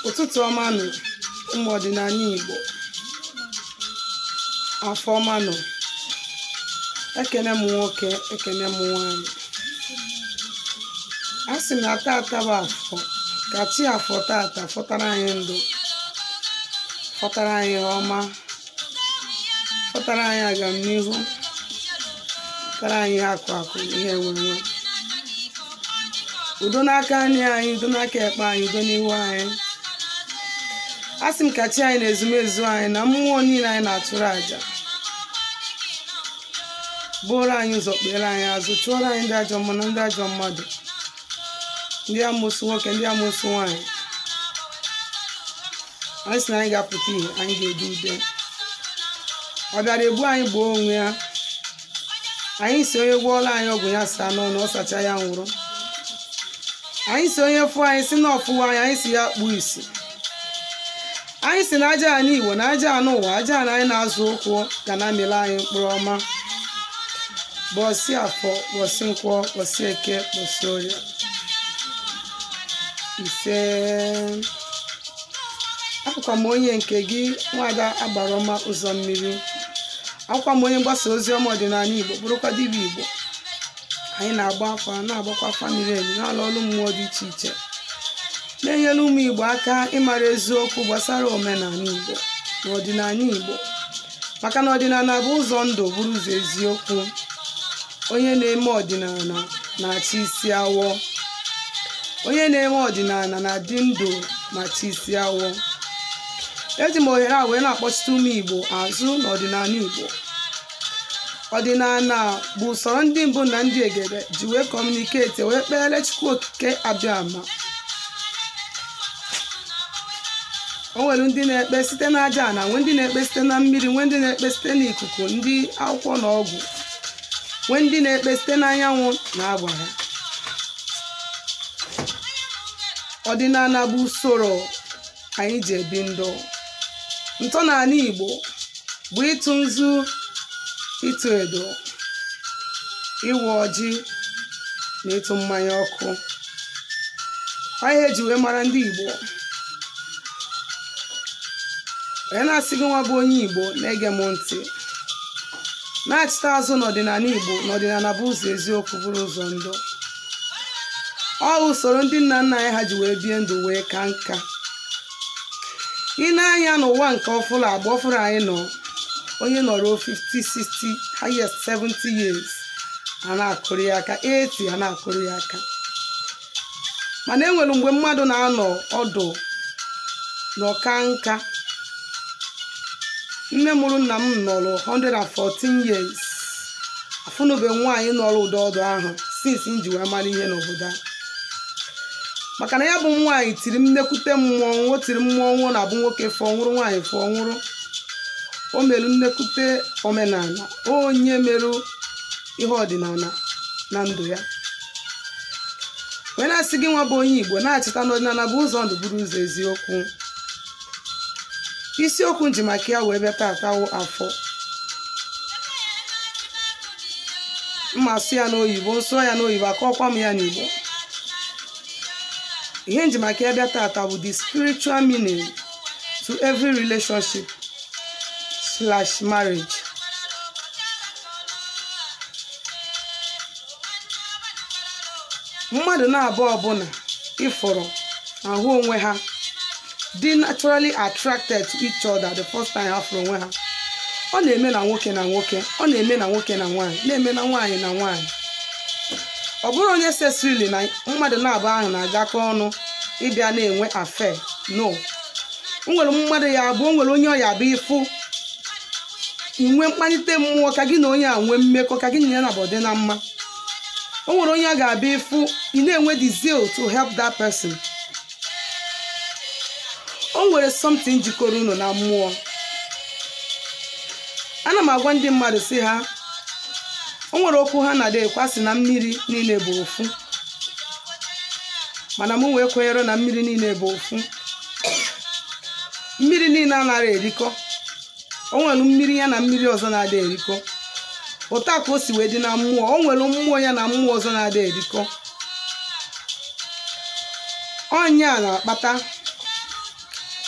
ụtụtụ ọma nụ ụmụ ọdịnala igbo afọ ọma nụ ekene m nwoke ekene m nwanyị a sị na tata bụ afọ ka chi afọ tata fọtara anyị ndụ fọtara anyị ọma fọtara anyị agamnihu fọtara anyị akụ akụ ihe enwenwe udo n'aka nri anyị udo n'aka ekpe anyị udo n'ihu anyị a sị m ka chi anyị na ezumezu anyị na mmụọ niile anyị na-atụrụ àjà bụrụ anyị ụzọ kpere anyị azụ chụọrọ anyị ndị ajọ mmụọ na ndị ajọ mmadụ ndị amụsụ nwoke ndị amụsụ nwaanyị anyị sị na anyị ga-apụta ihe anyị ga-edu ude ọ bịara egbu anyị gbuo onwe ya anyị si onye gwọọla anyị ọgwụ ya saa n'ọnụ ọ sacha ya nwụrụ anyị si onye fụ anyị si na ọfụwa anyị anyị si ya kpuo isi anyị si na aja anyị igbo na aja anụ ụwa aja na anyị na-azụ ụkwụ ga na-amịla anyị mkpụrụ ọma bọsị afọ bọsị nkwọ bọsị eke bọsị orie ise akwụkwa m onye nke gị nwada agbara ọma ụzọ mmiri akwụkwa m onye mgbasa ozi ọma ọdịnala igbo bụrụkwa dibịa igbo anyị na-agba afa na-agbakwa afa miri emi na-alụ ọrụ mmụọ dị iche iche na-enyere ụmụ igbo aka ịmara eziokwu gbasara omenala igbo na ọdịnala igbo maka na ọdịnala bụ ụzọ ndụ bụrụ ụzọ eziokwu onye na-eme ọdịnala na-achị isi awọ onye na-eme ọdịnala na-adị ndụ ma chi isi awọ eji m ohere a wee na-akpọchite ụmụ igbo azụ n'ọdịnala igbo ọdịnala bụ usoro ndị mbụ na ndị egede ji wee kọmuniketi wee kpere chukwu okike abịama o nwere ndị na-ekpe site n'aja ana nwee ndị na-ekpe site na mmiri nwee ndị na-ekpe site n'ikuku ndị akwụkwọ na ọgwụ nwee ndị na-ekpe site n'anyanwụ na agbara ọdịnala bụ usoro anyị ji ebi ndụ ntọala igbo bụ ịtụ nzu ịtụ edo ịwa ọjị na ịtụ mmanya ọkụ ihe eji wee mara ndị igbo onye na-asị gị nwa bụ onye igbo na-ege m ntị na-achịta azụ n'ọdịnala igbo n'ọdịnala bụ ụzọ eziokwu bụrụ ụzọ ndụ ọ usoro ndị nna nna anyị ha ji wee bie ndụ wee ka nka ị na-anya n'ụwa nke ọfụrụ agba ọfụrụ anyị nọ onye nọrọ 50 60 highest 70 years a na-akụrụ ya aka 80 a na-akụrụ ya aka mana e nwere mgbe mmadụ na-anọ ọdụ n'ọka nka nne mụrụ nna m nọrọ 114 years afụnube nwaanyị nọrọ ụdọ ọdụ ahụ since m ji wee mara ihe n'obodo a maka na ya bụ nwaanyị tiri nnekwute mmọnwụ o tiri mmọnwụ na-abụ nwoke fụọ nwụrụ nwaanyị fụọ nwụrụ o merụ nnekwute omenala onye merụ ihe ọdịnala na ndụ ya wee na-asị gị nwa bụ onye igbo na-achịta n'ọdịnala bụ ụzọ ndụ bụrụ ụzọ eziokwu isiokwu nji maka ya wee bịa tatawo afọ mma sụ ya n'oyibo nsụọ ya n'oyibo akọkwa m ya n'igbo ihe nji maka ya bịa tata bụ the spiritual meaning to every relationship slash marriage mmadụ na-abụọ ọbụla ịfụrụ ahụ onwe ha dị naturally attracted to each other the first time ha fụrụ onwe ha ọ na-eme na nwoke na nwoke ọ na-eme na nwoke na nwaanyị na-eme na nwaanyị na nwaanyị ọ bụrụ onye sesirili na mmadụ na-abụ ahụ na-agakọ ọnụ ịbịa na-enwe afe no nwere mmadụ ya abụ o nwere onye ọ ya bụ ịfụ inwe mkpalite mmụọ ka gị na onye a nwee mmekọ ka gị na ya na-abụ dị na mma o nwere onye a ga-abịa ịfụ ị na-enwe the zeal to help that person o nwere something jikọrọ unu na mmụọ ana m agwa ndị mmadụ si ha o nwere okwu ha na-ada ekwasị na mmiri niile bụ ofu mana m wee kwenyere na mmiri niile bụ ofu mmiri niile anaghị erikọ o nwere mmiri ya na mmiri ọzọ na-ada erikọ ụta ka o si wee dị na mmụọ o nwere mmụọ ya na mmụọ ọzọ na-ada erikọ ọnya na-akpata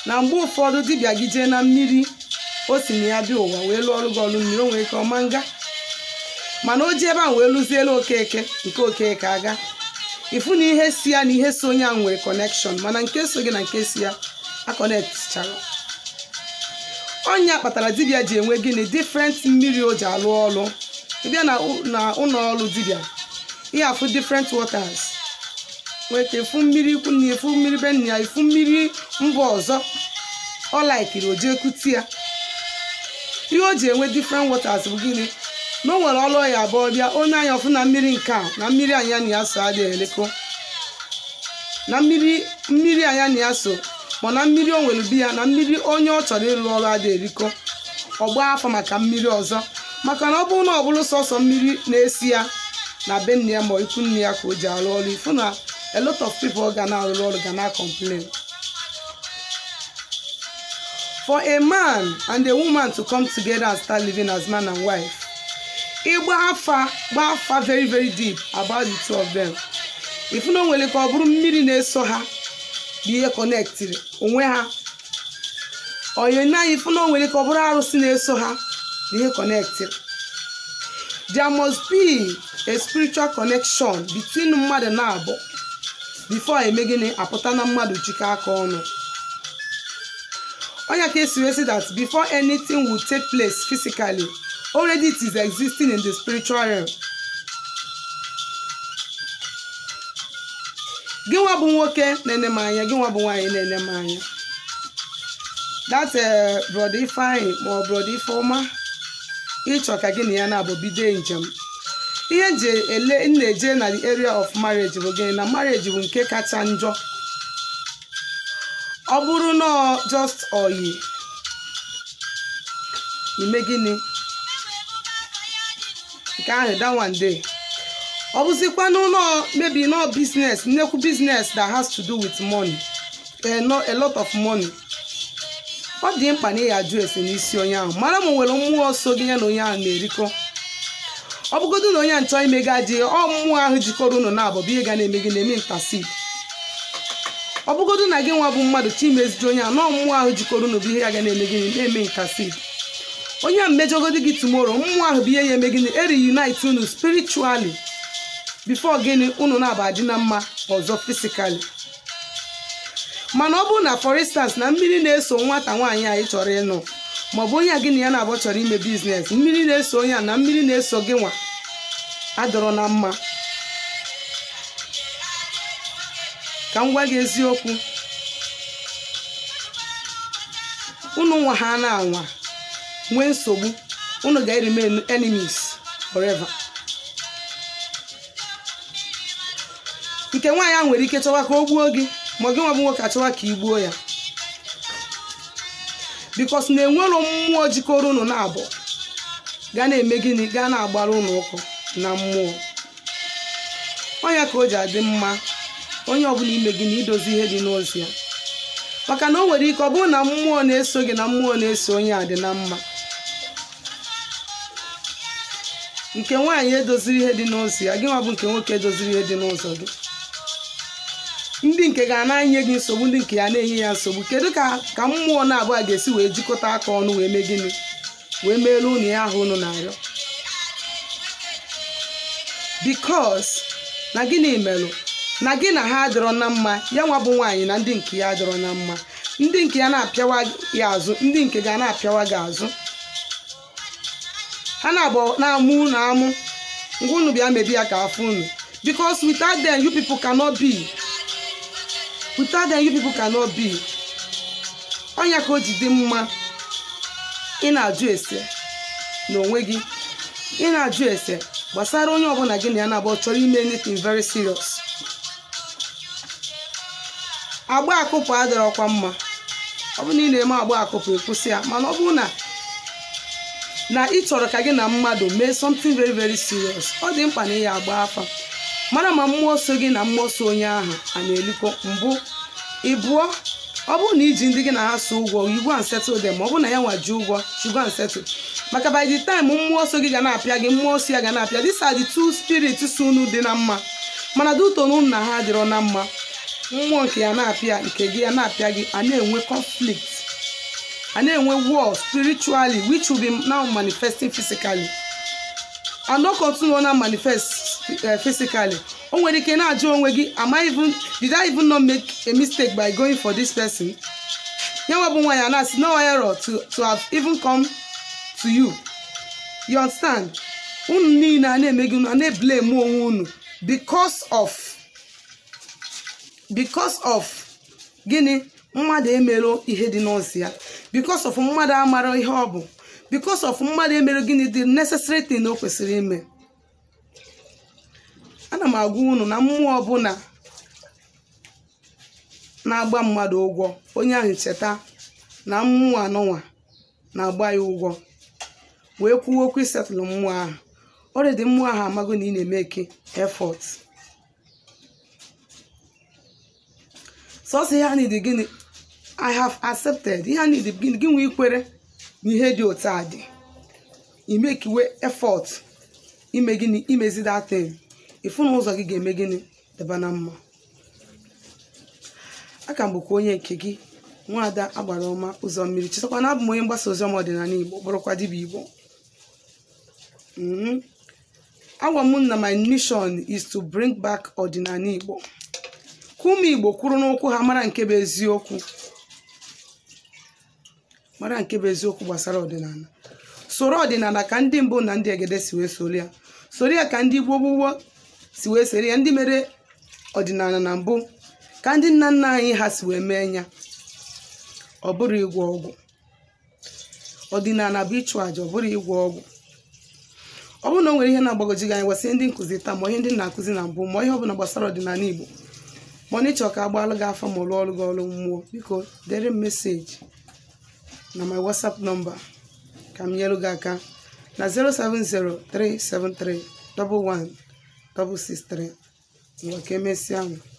na mgbe ụfọdụ dibịa gị jee na mmiri o si na ya bịa ụwa wee lụọ ọrụ gị ọrụ mmiri o nwere ike ọma nga mana o ji ebe ahụ wee lụzielu okeke nke okeke aga ịfụ na ihe si ya na ihe so onye ahụ nwere kọnekshọn mana nke so gị na nke si ya akọnektichara ọnya kpatara dibịa ji enwe gịnị difrent mmiri o ji alụ ọrụ ịbịa na ụlọ ọrụ dibịa ihe afụ difrent waters nwee ka efu mmiri ikwu na efu mmiri be nna ya efu mmiri mba ọzọ ọ laikiri o jee kuti ya ihe o ji enwe difrent waters bụ gịnị na o nwere ọlụ ya abụọ bịa onye anya ọfụ na mmiri nke a na mmiri anya na ya so adịghị eleko na mmiri mmiri anya na ya so ma na mmiri o nwere bi ya na mmiri onye ọ chọrọ ịrụ ọrụ adịghị eriko ọgba afọ maka mmiri ọzọ maka na ọ bụrụ na ọ bụrụ sọsọ mmiri na-esi ya na be nne ya ma ikwu nne ya ka o ji arụ ọrụ ifu na a lot of people ga na-arụrụ ọrụ ga na-complain for a man and a woman to come together and start living as man and wife ịgba afa gba afa very very deep about the two of them ifu na o nwere ka ọ bụrụ mmiri na-eso ha bụ ihe kọnektịrị onwe ha onye na ifu na o nwere ka ọ bụrụ arụsị na-eso ha bụ ihe kọnektịrị there must be a spiritual connection between mmadụ na abụọ before eme gịnị apụta na mmadụ jikọ aka ọnụ onye ka esi wee sị that before anything will take place physically already it is existing in the spiritual realm gị nwa bụ nwoke na-ene m anya gị nwa bụ nwaanyị na-ene m anya that brother ifeanyị ma ọ brother ifeọma ịchọ ka gị na ya na-abụ bido njem ihe nje ele na-eje na the area of marriage bụ gịnị na marriage bụ nke kacha njọ ọ bụrụ na just oyi ime gịnị nke ahụ that one day ọ bụzikwa n'ụlọ maybe no business nnekwu business that has to do with money a, no, a lot of money ọ dị mkpa na ị ajụ ese n'isi onye ahụ mara ma nwere mmụọ so gị ya na onye ahụ na-erikọ ọ bụgodo na onye ahụ chọọ ime gị ajị ọ mmụọ ahụ jikọrọ unu na abụ ihe ga na-eme gị na-eme ntasid ọ bụgodo na gị nwa bụ mmadụ chi imeziju onye ahụ na mmụọ ahụ jikọrọ unu bụ ihe ya ga na-eme gị na-eme ntasid onye ahụ mmejọgodi gị tumoro mmụọ ahụ bụ ihe ya eme gịnị eri unite unu spiritually before gịnị unu na-aba adị na mma ọzọ fisikali mana ọ bụrụ na for instance na mmiri na-eso nwata nwaanyị anyị chọrọ ịnụ maọbụ onye a gị na ya na-abụ chọrọ ime biznes mmiri na-eso onye a na mmiri na-eso gị nwa adọrọ na mma ka m gwa gị eziokwu unu nwa ha na-anwa nwee nsogbu unu ga-remain enemies forever nke nwaanyị ahụ nwere ike chọwa ka o gbuo gị ma gị nwa bụ nwoke achọwa ka ị gbuo ya bikos na enwero mmụọ jikọrọ unu na abụọ ga na-eme gịnị gaa na-agbara unu ụkwụ na mmụọ ọnya ka o ji adị mma onye ọbụla ime gị na idozi ihe dị n'ozi ya maka na o nwere ike ọ bụrụ na mmụọ na-eso gị na mmụọ na-eso onye a dị na mma nke nwaanyị edoziri ihe dị n'ozi ya gị nwa bụ nke nwoke edoziri ihe dị n'ụzọ gị ndị nke ga na-enye gị nsogbu ndị nke ya na-enye ya nsogbu kedu ka ka mmụọ na-abụọ ga-esi wee jikọta aka ọnụ wee mee gịnị wee meelu unu ya ahụ unu na-arịọ bikos na gịnị merụ na gị na ha adịrọ na mma ya nwa bụ nwaanyị na ndị nke ya adịrọ na mma ndị nke ya na-apịawa ya azụ ndị nke ga na-apịawa gị azụ ha na-abụ na-amụ unu amụ ngwa unu bịa mebi ya ka afọ unu because without them you people cannot be without them you people cannot be ọnya ka o ji dị mma ị na-ajụ ese n'onwe gị ị na-ajụ ese gbasara onye ọbụla gị na ya na-abụ chọrọ ime anything very serious agba akụpụ adịrọkwa mma ọ bụrụ na ị na-eme agba akụpụ ekwụsị ya mana ọ bụrụ na na ị chọrọ ka gị na mmadụ mee something very very serious ọ dị mkpa na ị ya agba afa mara ma mmụọ so gị na mmụọ so onye ahụ a na-elikọ mbụ ịbụọ ọ bụrụ na iji ndị gị na ha so ụgwọ you go and settle them ma ọ bụrụ na ya nwa ji ụgwọ you go and settle maka by the time mmụọ so gị ga na-apịa gị mmụọ so ya ga na-apịa these are the two spirits so unu dị na mma mana duto na unu na ha adịrọ na mma mmụọ nke ya na-apịa nke gị ya na-apịa gị a na-enwe conflict a na-enwe war spiritually which will be now manifesting physically and no continue na manifest uh, physically o nwere ike na-ajụ onwe gị am I even did I even not make a mistake by going for this person ya nwa bụ nwaanyị a na-asị no error to to have even come to you you understand unu niile a na-eme gị unu a na-eblame onwe unu because of because of gịnị mmadụ emero ihe dị n'ozi ya because of mmadụ amara ihe ọ bụ because of mmadụ emere gịnị dị necessary thing o kwesịrị ime ana m agwa unu na mmụọ ọbụla na-agba mmadụ ụgwọ onye ahụ cheta na mmụọ anọnwa na-agba ya ụgwọ wee kwuo okwu isetụlụ mmụọ ahụ ọrịdị mmụọ ahụ amago na ị na-eme eke effort sọsọ ihe a nidi gịnị i have accepted ihe a nidi gịnị gị nwee ikwere na ihe dị otu a dị imekiwe effort ime gịnị imezi datin ịfụ na ụzọ gị ga-eme gịnị deba na mma aka m bụkwa onye nke gị nwaada agbara ọma ụzọ mmiri chetakwa na abụ m onye mgbasa oziọma ọdịnala igbo bụrụkwa dibịa igbo agwa m na my mission is to bring back ọdịnala igbo ka ụmụ igbo kwuru n'ụkwụ ha mara nke bụ eziokwu mara nke bụ eziokwu gbasara ọdịnala soro ọdịnala ka ndị mbụ na ndị egede si wee soro ya soro ya ka ndị gboo gboo si wee soro ya ndị mere ọdịnala na mbụ ka ndị nna nna anyị ha si wee mee ya ọ bụrụ ịgwọ ọgwụ ọdịnala bụ ịchụ àjà ọ bụrụ ịgwọ ọgwụ ọ bụrụ na o nwere ihe na-agbagoji gị anyị gwasị ndị nkụzi taa ma ihe ndị na-akụzi na mbụ ma ihe ọbụla gbasara ọdịnala igbo ma ọ n'ịchọ ka agbalụ gị afọ ma ọ lụọ ọrụ gị ọrụ mmụọ biko dere m meseji na my whatsapp nọmba ka m nyere gị aka na 07037311663 ngwa ka emesịa ahụ